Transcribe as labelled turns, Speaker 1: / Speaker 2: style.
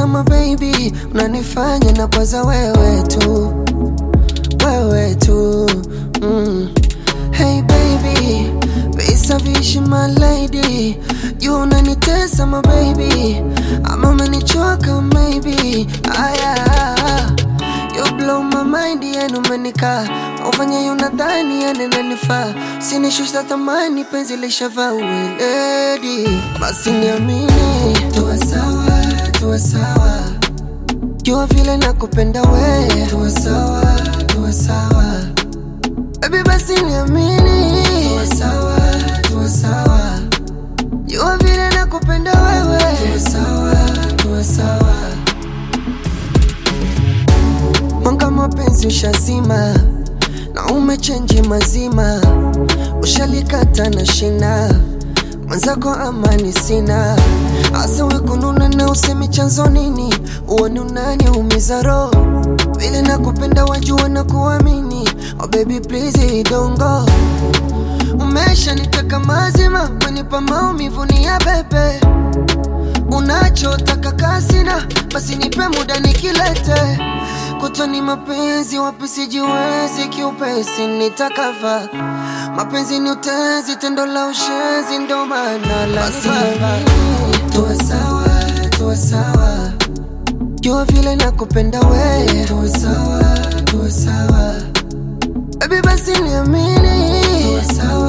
Speaker 1: sama baby, unanifanya na kwaza wewe tu, wewe tu mm. Hey baby, visa vishi my lady, you unanitesa my baby, ama umenichoka maybe, aya You blow my mind yani umenika ufanye unadhani yani nanifaa sinishusha thamani penzi lishavaa uweledi basi niamini tuwe sawa tuwe sawa jua vile nakupenda we tuwe sawa tuwe sawa Baby basi niamini tuwe sawa tuwe sawa jua vile nakupenda wewe tuwe sawa tuwe sawa Mwanga mapenzi ushazima na umechenji mazima, ushalikata na shina mwenzako, amani sina hasa wekununa na usemi chanzo nini, uoni unaniumiza roho vile nakupenda, wajua na kuamini. Oh baby please don't go, umeshaniteka mazima, wenipa maumivu ni ya bebe unachotaka kasina, basi nipe muda nikilete kutoni mapenzi wapi sijiwezi kiupesi nitakava mapenzi ni utezi tendo la ushenzi ndo maana la tuwe sawa tuwe sawa jua vile nakupenda we tuwe sawa tuwe sawa baby basi niamini tuwe sawa